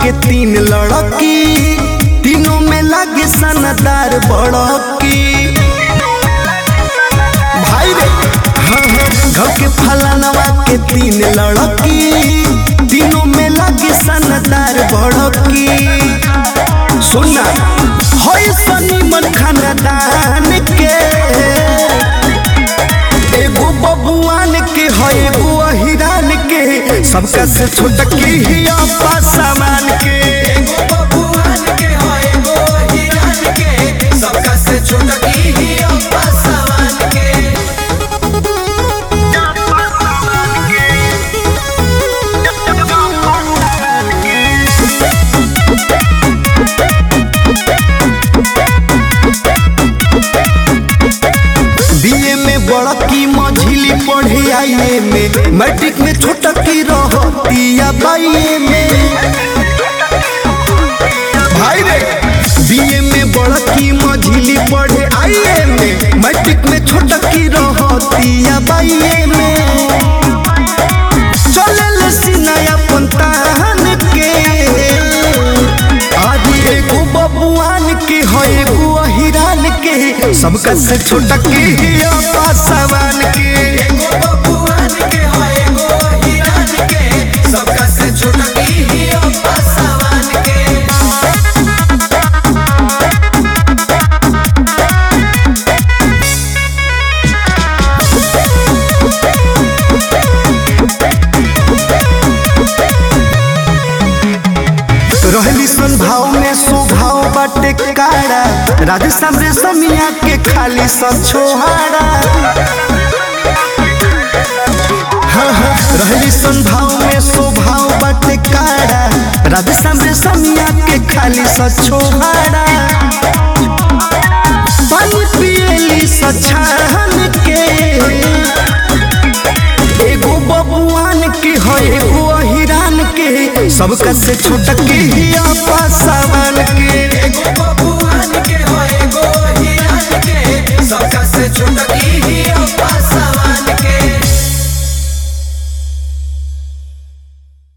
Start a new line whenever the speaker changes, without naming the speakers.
के तीन लड़की तीनों में लागे सनदार बड़की भाई रे हाँ हाँ घर के फलानवा के तीन लड़की तीनों में लागे सनदार बड़की सुना होई सनी मन खानदान के एगो बबुआन के है एगो अहिरान के सबका से छोटकी ही अपा सामान के
एगो बबुआन के हो एगो हिरान के सबका से छोटकी ही अम्मा समान के
बीए में बड़की मझिली पढ़े आईए में मैट्रिक में छोटकी रहतिया बाईए में भाई रे बीए में बड़की मझिली पढ़े आईए में मैट्रिक में छोटकी रहतिया बाईए में चले सिनाया पंतान के आज एगो बबुआन के है एगो अहिरान के सबका से छोटकी ही अपा सवान के
एगो बबुआन के हो एगो हिरान के सबका से छोटकी ही अम्मा समान के
रहली सन भाव में स्वभाव बाटे काड़ा राजस्थान रे समिया के खाली सब छोहाड़ा हाँ, हाँ, रहली सन भाव में स्वभाव बाटे काड़ा राजस्थान रे समिया के खाली सब छोहाड़ा पानी पियली सछान के एगो बबुआन के है एगो अहिरान के सबका से छोटके ही आपा सावन के
एगो बबुआन के हो एगो हिरान के सबका से छोटकी